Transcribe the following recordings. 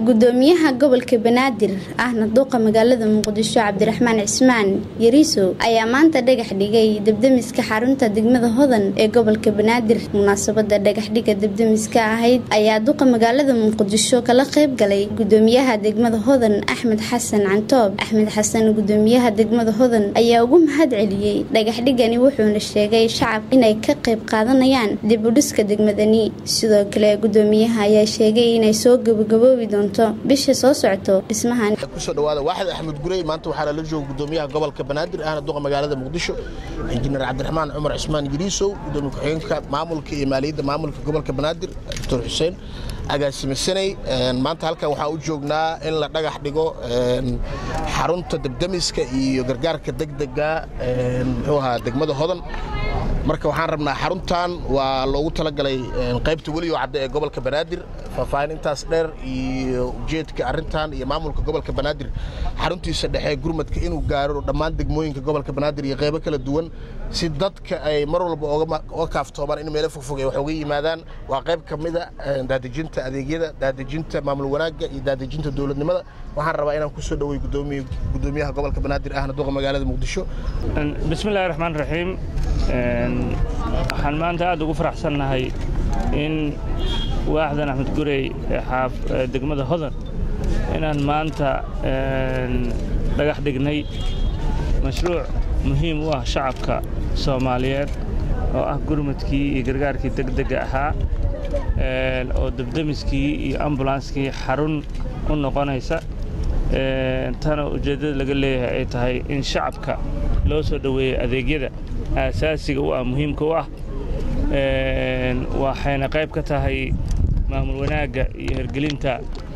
gudoomiyaha gobolka banaadir ahna duuqa magaalada muqdisho cabdiraxmaan cismaan yariisow ayaa maanta dhagax dhigay debdemiska xarunta degmada hodan ee gobolka banaadir munaasabada dhagaxdhiga debdemiska ahayd ayaa duqa magaalada muqdisho kala qayb galay gudoomiyaha degmada hodan axmed xasan cantoob axmed xasan gudoomiyaha degmada hodan ayaa ugu mahad celiyey dhagaxdhigani wuxuuna sheegay shacab inay ka qayb qaadanayaan dib u dhiska degmadani sidoo kale gudoomiyaha ayaa sheegay inay soo gabagaboobi doonto bisha soo socoto dhismahan kusoo dhawaada waaxid axmed gurey maanta waxaa lala jooga gudoomiyaha gobolka banaadir ahna duqa magaalada muqdisho injineer cabdiraxmaan cumar cismaan yiriisow gudoomiye ku-xigeenka maamulka iyo maaliyadda maamulka gobolka banaadir doctor xuseen agaasime saney maanta halkan waxaa u joognaa in la dhagax dhigo xarunta debdemiska iyo gargaarka degdega muxuu ahaa degmada hodan marka waxaan rabnaa xaruntan waa loogu talagalay qaybta weliyo cadde ee gobolka banaadir faahfaahin intaas dheer iyo ujeedka arrintan iyo maamulka gobolka banaadir xaruntiisa dhexe gurmadka inuu gaaro dhammaan degmooyinka gobolka banaadir iyo qaybo kala duwan si dadka ay mar walba oga kaaftoomaan in meelo fogfog ay wax uga yimaadaan waa qayb ka mida daadejinta adeegyada daadejinta maamul wanaagga iyo daadejinta dowladnimada waxaan rabaa inaan kusoo dhowey gudoomiyaha gobolka banaadir ahna duqa magaalada muqdisho bismillahi raxmaan raxiim waxaan maanta aad ugu faraxsannahay in waaxdan axmed gurey ee degmada hodan inaan maanta dhagax dhignay mashruuc muhiim u ah shacabka soomaaliyeed oo ah gurmadkii iyo gargaarkii degdega ahaa oo debdemiskii iyo ambulanskii xarun u noqonaysa tana ujeeddada laga leeyahay ay tahay in shacabka loo soo dhoweeyo adeegyada aasaasiga u ah muhiimka u ah waxayna qayb ka tahay maamul wanaagga iyo hergelinta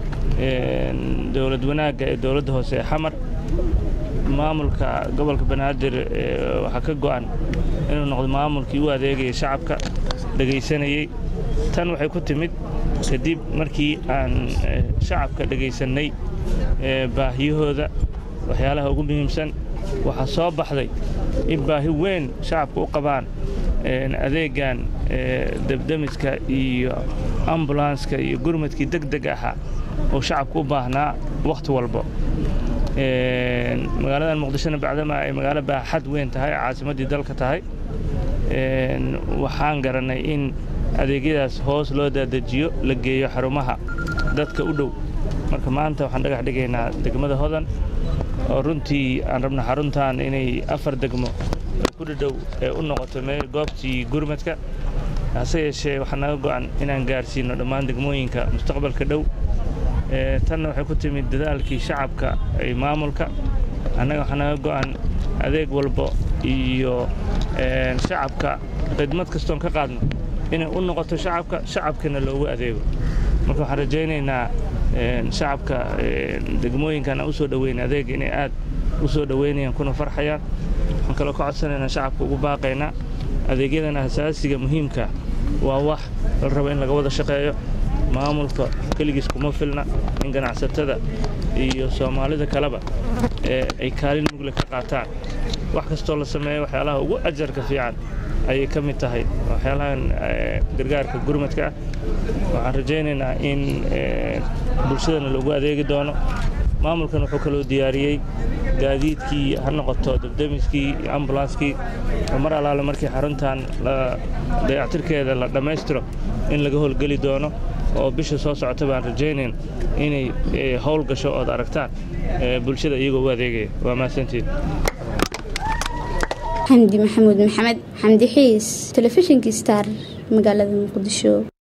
dowlad wanaagga ee dowladda hoose ee xamar maamulka gobolka banaadir waxaa ka go'an inuu noqdo maamulkii u adeegaya shacabka dhegaysanayey tan waxay ku timid kadib markii aan shacabka dhegaysannay baahiyahooda waxyaalaha ugu muhiimsan waxaa soo baxday in baahi weyn shacabka u qabaan adeegan debdemiska iyo ambulanska iyo gurmadkii deg deg ahaa oo shacabka u baahnaa wakhti walbo magaaladan muqdishona bacdama ay magaalo baaxad weyn tahay caasimaddii dalka tahay waxaan garannay in adeegyadaas hoos loo daadajiyo la geeyo xarumaha dadka u dhow marka maanta waxaan dhagax dhigaynaa degmada hodan oo runtii aan rabna xaruntan inay afar degmo ku dhadhow ee u noqoto meel goobtii gurmadka hase yeeshee waxaa naga go'an inaan gaarsiino dhammaan degmooyinka mustaqbalka dhow tanna waxay ku timid dadaalkii shacabka ay maamulka annaga waxaa naga go'an adeeg walbo iyo shacabka khidmad kastoon ka qaadno inay u noqoto shacabka shacabkana loogu adeego marka waxaan rajaynaynaa shacabka degmooyinkan aan u soo dhoweyn adeeg inay aad u soo dhoweynayaan kuna farxayaan waxaan kaloo ka codsanaynaa shacabka ugu baaqaynaa adeegyadan asaasiga muhiimka waa wax la rabo in laga wada shaqeeyo maamulka keligiis kuma filna in ganacsatada iyo soomaalida kaleba ay kaalin mugle ka qaataan wax kastoo la sameeyo waxyaalaha ugu ajarka fiican ayay ka mid tahay waxyaalahan gargaarka gurmadka ah waxaan rajaynaynaa in bulshadana loogu adeegi doono maamulkan wuxuu kaloo diyaariyey gaadiidkii ha noqoto debdemiskii iyo ambulanskii oo mar allaale markii xaruntan dayactirkeeda la dhammaystiro in laga howlgeli doono oo bisha soo socota baan rajaynayn inay howl gasho ood aragtaan bulshada iyagoo u adeegaya waa mahadsantiin xamdi maxamuud maxamed xamdi xiis telefishinka star magaalada muqdisho